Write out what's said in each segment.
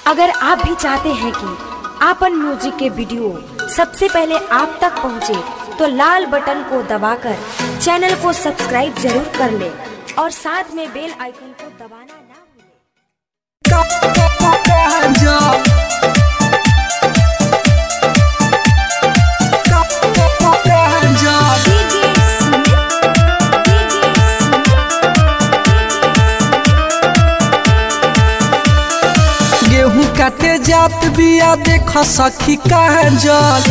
अगर आप भी चाहते हैं कि आपन म्यूजिक के वीडियो सबसे पहले आप तक पहुंचे, तो लाल बटन को दबाकर चैनल को सब्सक्राइब जरूर कर ले और साथ में बेल आइकन को दबाना ना भूलें। गेहूं काटे जात बिया देख सखी कहाँ जल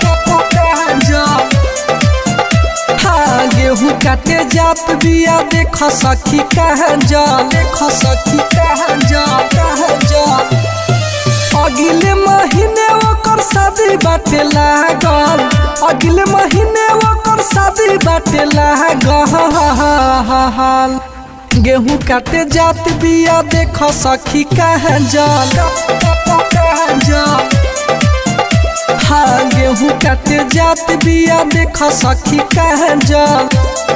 हाँ गेहूं काटे जात बिया देख सखी कहाँ जल देख सखी कहाँ जल कहाँ जल अगले महीने ओकर शादी बाटे लागल अगले महीने ओकर शादी बाटे लागल गेहूं काटे जात बिया देख सखी कहाँ जल कहाँ जल हाँ गेहूं काटे जात बिया देख सखी कहाँ जल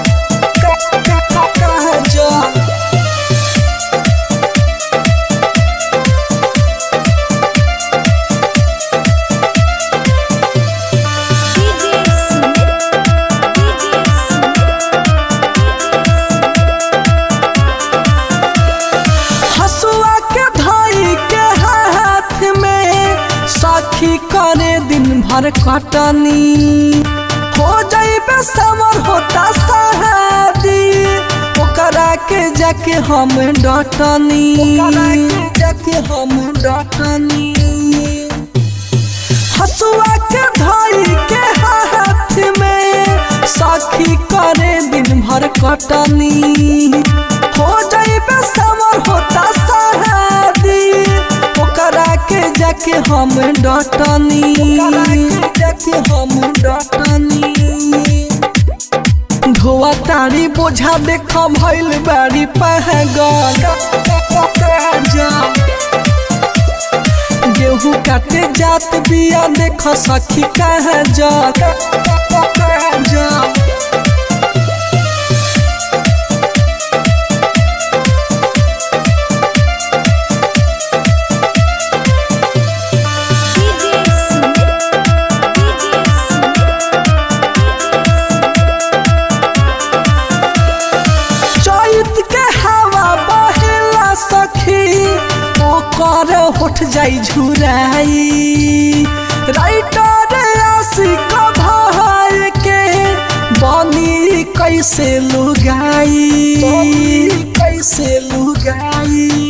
कहाँ जल हसुआ के धाई के हाथ में सखी करे दिन भर कटनी हो जाइबे समर होता सहादी ओकरा के जाके हम डटनी जाके हम डटनी हसुआ के धाई के हाथ में सखी करे दिन भर कटनी हो जाइबे समर होता सहादी ओकरा के जाके हम डटनी जाके हम डटनी धोआ तारी बोझा देख भइल बारी पहगल गेहूं काटे जात बिया देख सखी कहाँ जा जा चैत के हवा बहेला सखी ओकर होठ जाई झुराई राइटर आशिक भाई के बनी कैसे लुगाई कैसे लुगाई